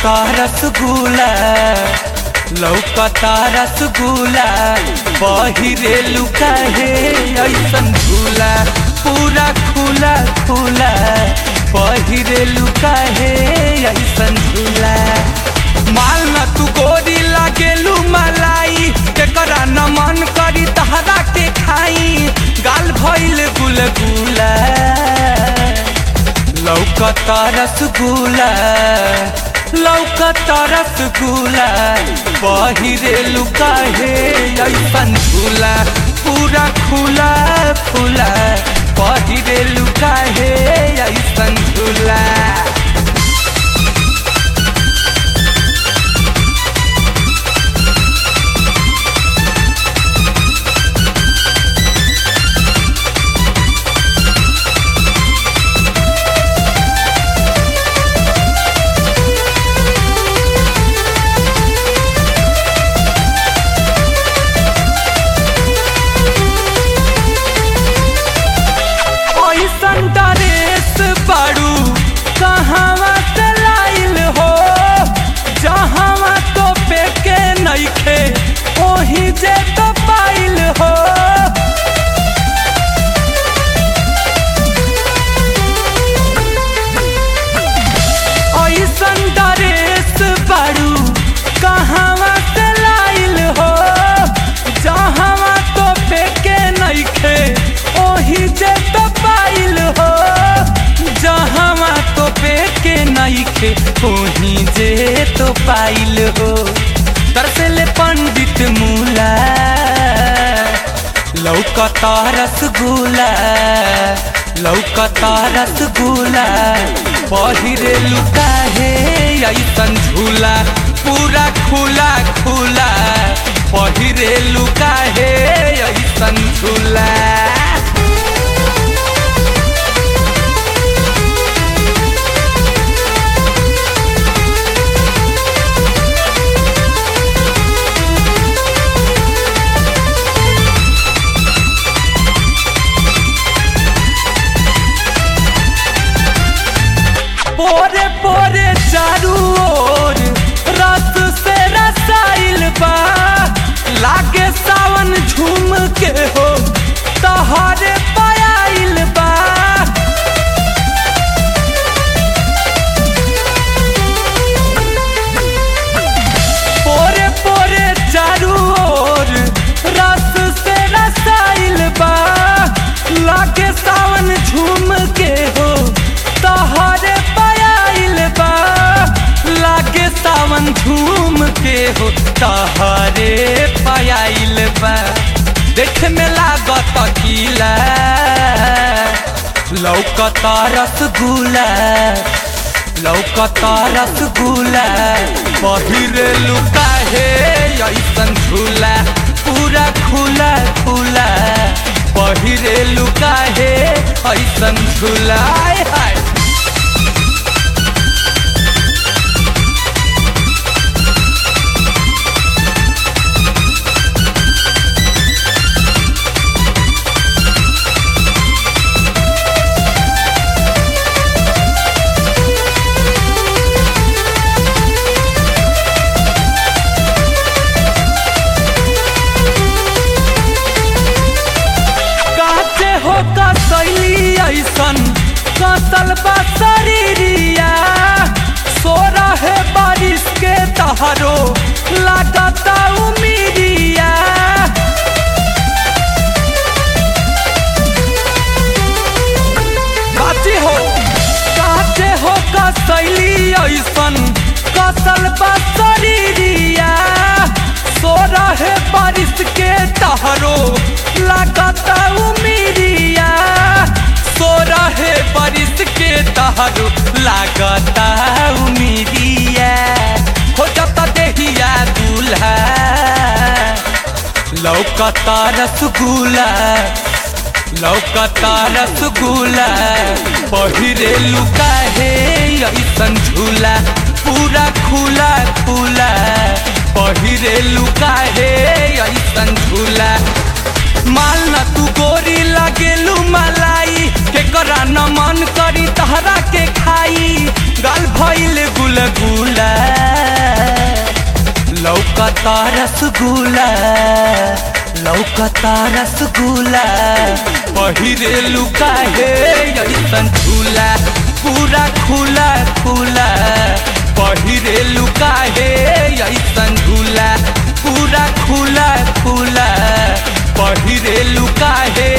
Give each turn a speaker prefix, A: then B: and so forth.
A: लौकता रसगुल्ला लौकता रसगुल्ला बहिरे लुका हे ऐसन झूला पूरा खुला खुला बहिरे लुका हे ऐसन झूला माल न तू गोरी लागेलू मलाई केकरा न मन करी तहरा के खाई गाल भइल गुलगुला लौकता रसगुल्ला लौकता रसगुल्ला बहिरे लुका हे ऐसन झूला पूरा खुला खुला बहिरे लुका हे ऐसन झूला ऐसन ड्रेस बाड़ू कहवा से लाइल हो जहवा तो पेके नइखे ओही जे तो पाइल हो ऐसन ड्रेस बाड़ू कहवा से लाइल हो जहवा तो पेके नइखे ओही जे तो पाइल हो जहवा तो पेके नइखे ओही जे तो पाइल हो तरसले पंडित मूला लौकता रसगुल्ला लौकता रसगुल्ला बहिरे लुका हे ऐसन झूला पूरा खुला खुला बहिरे लुका हे ऐसन झूला पोरे पोरे चारू ओर रस से रसाइल बा लागे सावन झूम के हो तहरे पायल बा पोरे पोरे चारू ओर रस से रसाइल बा लागे सावन झूम के हो तहरे पायल बा लागे सावन झूम के हो तहरे पायल बा देख में लागत गीला लौकता रसगुल्ला लौकता रसगुल्ला बहिरे लुका हे ऐसन झूला पूरा खुला खुला बहिरे लुका हे ऐसन झूला आय हाय काचे हो कसैली ऐसन कसल बा शरीरिया सो रहे बारिश के तहरो लागता उमीरिया काचे हो काचे हो कसैली ऐसन कसल बा शरीरिया सो रहे बारिश के तहरो लागता उमीरिया सो रहे बारिश के तहरो लागता उमीरिया हो जाता देहिया दूल्हा लौकता रसगुल्ला लौकता रसगुल्ला पहिरे लुका हे ऐसन झूला पूरा खुला खुला पहिरे लुका हे ऐसन झूला माल न तू गोरी लगेलू मलाई के करा न मन करी तहरा के खाई गाल भइल गुलगुला लौकता रसगुला लौकता रसगुला पहिरे लुका हे ऐसन झूला पूरा खुला खुला पहिरे लुका हे ऐसन झूला पूरा खुला खुला पहिरे लुका हे